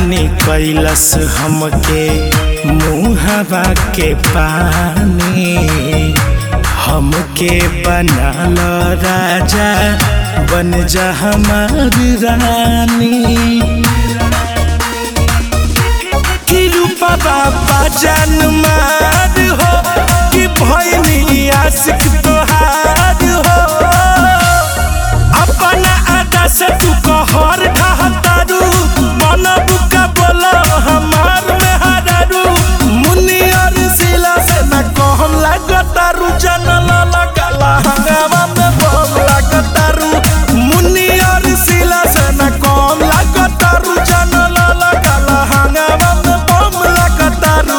पानी कैलस हमके मुहवा के पानी हमके बनाल राजा बन जा हमारी रानी कि रूपा बाबा जान मार हो कि भैनी आशिक तोहार हो अपना अदा से तू कहर ढहतारू मन बुका बोलो हमार में हरारू मुनि और सिला से न कहम लागतारू जनल लगला हंगामा में बम लागतारू मुनि और सिला से न कहम लागतारू जनल लगला हंगामा में बम लागतारू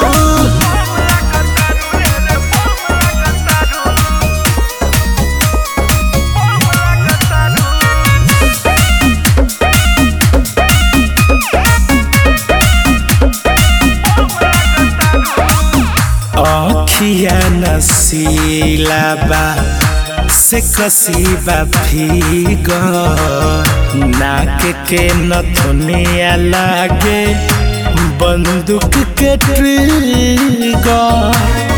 अखिया नसीला बा से कसीबा भीग नाक के नथुनिया लागे बंदूक के ट्रिगर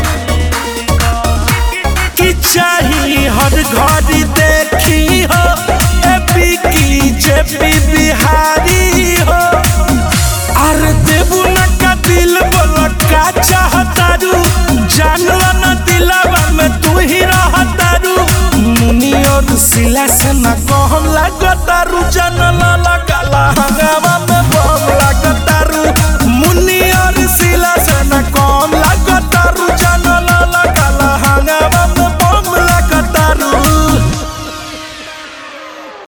की चाही हर घड़ी देखी हो एपी की जेपी बिहारी हो अर देबू न का दिल बोल का चाहतारू जानला न दिलवा में तू ही रहतारू मुनि और सिला से न कहम लागतारू जानला लगला हंगामा में बम लागतारू